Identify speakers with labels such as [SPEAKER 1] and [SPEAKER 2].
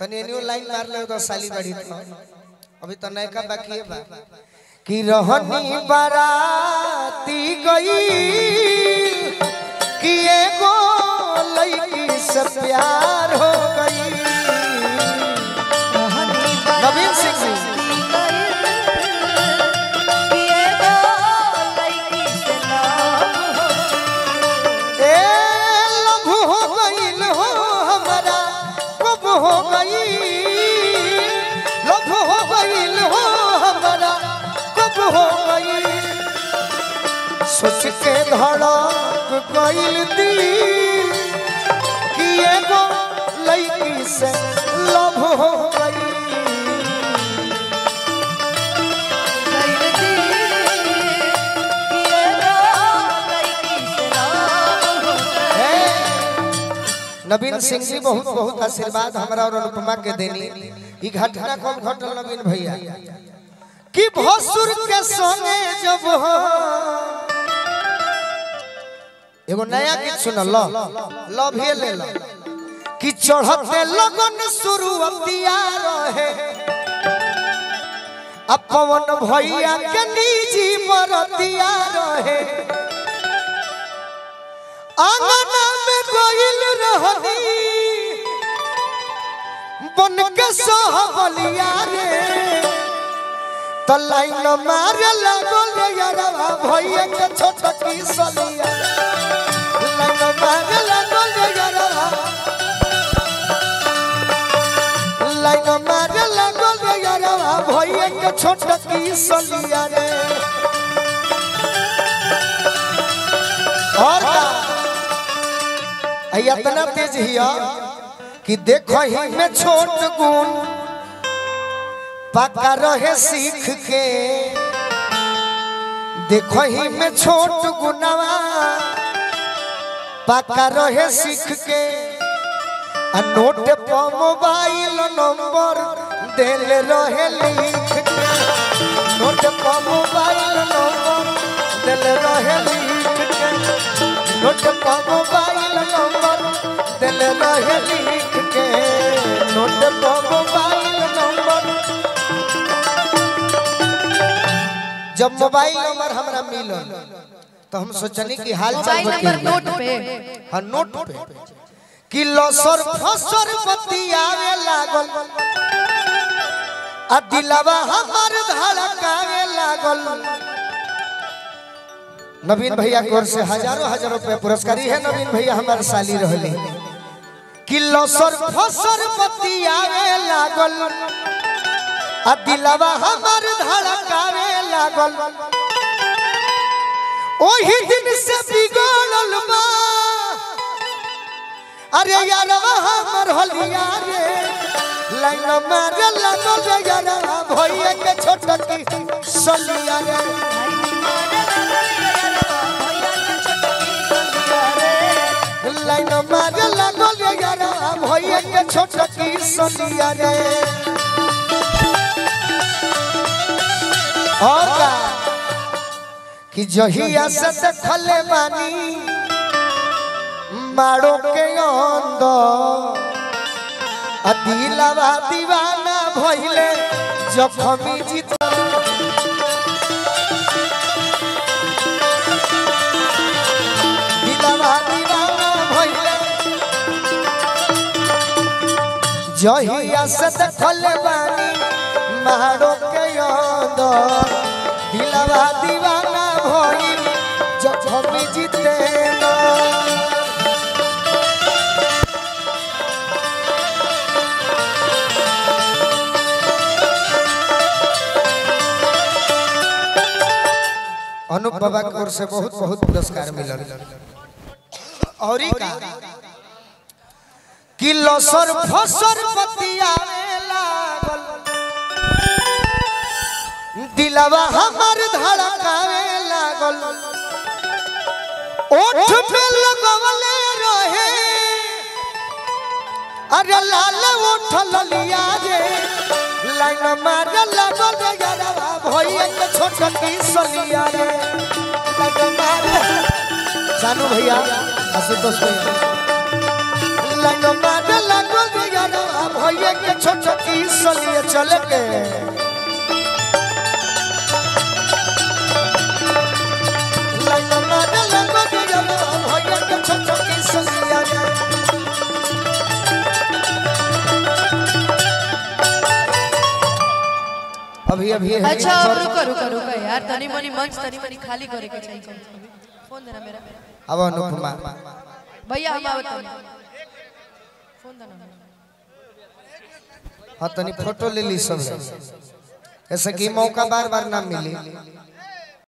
[SPEAKER 1] तनी एनियो लाइन मार ले तो साली बड़ी तो अभी तो नयका बाकी है बा कि रहनी बाराती गई कि एगो लड़की से प्यार हो गई नवीन सिंह जी ए लभ हो गईल हो हमारा कब हो गई लभ हो गईल हो हमारा कब हो गई सोच के धड़क गईल दिल कि एगो लड़की से लभ हो गई नवीन सिंह जी बहुत बहुत आशीर्वाद हमरा और अनुपमा के देनी ई घटना कब घटल नवीन भैया कि भसुर के संगे जब हो एगो नया गीत सुन लो लो भी ले लो कि चढ़ते लगन शुरू अतिया रहे अब पवन भैया के निजी मरतिया रहे आंगना में गोइल रहनी बन के सहबलिया रे तो लाइन मारे लागल यारवा भैया के छोट की सलिया लाइन मारे लागल यारवा लाइन मारे लागल यारवा भैया के छोट की सलिया रे और का आई इतना तेज हिया कि देखो ही में छोट गुण पका रहे सीख के देखो ही में छोट गुनवा पका रहे सीख के आ नोट पर मोबाइल नंबर दिल रहे लिख के नोट पर मोबाइल नंबर दिल रहे लिख के नोट पर मोबाइल नंबर दिल रहे लिख के नोट पर मोबाइल नंबर जब मोबाइल नंबर हमरा मिलल तो हम सोचनी कि हाल चाल
[SPEAKER 2] मोबाइल नंबर
[SPEAKER 1] बतियाई।
[SPEAKER 2] नोट पे
[SPEAKER 1] हाँ नोट पे कि लसर फसर बतियावे लागल आ दिलवा हमार धड़कावे लागल नवीन भैया की ओर से हजारों हजारों रुपए पुरस्कार ही है नवीन भैया हमारे साली रहले कि लसर फसर बतियावे लागल आ दिलवा हमार धड़कावे लागल ओही दिन से बिगड़ल बा अरे यारवा हमर होलिया रे लाइन मारे लागल रे यारवा भइए के छोटकी सलिया रे लाइन मारे लागल रे यारवा भइए के छोटकी सलिया रे और का कि जहिया से देखले बानी मारो के अंदर आ दिलवा दीवाना भइले जखमी जीत दिलवा दीवाना भइले जहिया से देखले बानी मारो के अंदर दिलवा दीवाना भइल जखमी जीते ना अनुप बाबा की ओर से बहुत बहुत पुरस्कार मिलल और ई का कि लसर फसर बतियावे लागल दिलवा हमर धड़कावे लागल ओठ पे लगवले रहे अरे लाल ओठ ललिया रे लाइन मार लागल रे यारवा भइया के छोट की सलिया रे लाइन मार जानू भैया आशुतोष भैया लाइन मार लागल रे यारा भैया के छोट की सलिए चल के लाइन मारे लगो यारा भैया के छोट की सलिए अभी अभी है
[SPEAKER 2] अच्छा अब रुको रुको रुको यार तनी मनी मंच तनी मनी खाली करे के चाहिए कम से कम। फोन देना मेरा
[SPEAKER 1] अब अनुपमा
[SPEAKER 2] भैया हम आवत तनी फोन देना
[SPEAKER 1] हाँ तनी फोटो ले ली सब ऐसे कि मौका बार बार ना मिली